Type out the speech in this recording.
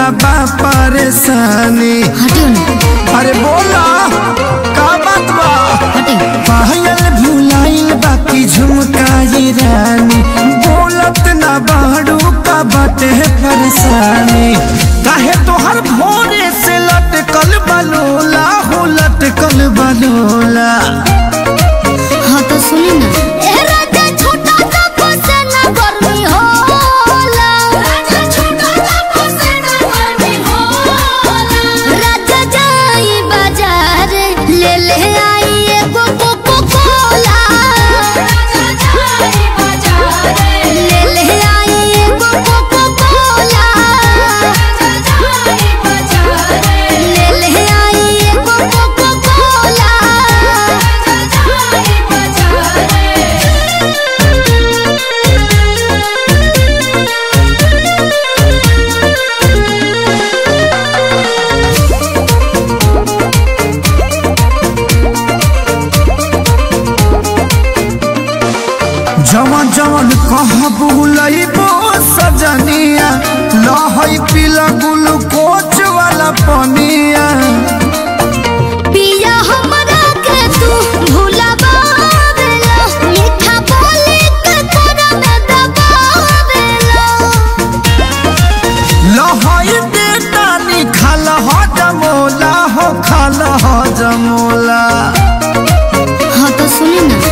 ना बा परेशानी हटियो ना अरे बोला का बात बा हटियो पायल भुलाइल बाकी झुमकाई रानी बोलत ना बाड़ू का बाटे परेशानी काहे तोहर भोरे से लटकल बलोला हो लटकल बलोला हाँ तो सुनी ना ए राजा छोटा सा फसेना गर्मी होला राजा छोटा सा फसेना गर्मी होला राजा जाई बाजार ले ले आई एगो कोको कोला राजा जाई बाजार ले ले आई एगो कोको कोला राजा जाई बाजार ले ले आई एगो कोको कोला राजा जाई बाजार जवन जवन कहबू लइबो सजनिया लहई पीला ग्लूकोच वाला पनिया पिया हमरा के तू भुलावेला मीठा बोली के तोरा में दबावेला लहई बेटा निखाल ह जमोला हो खाल ह जमोला हाँ तो सुनी ना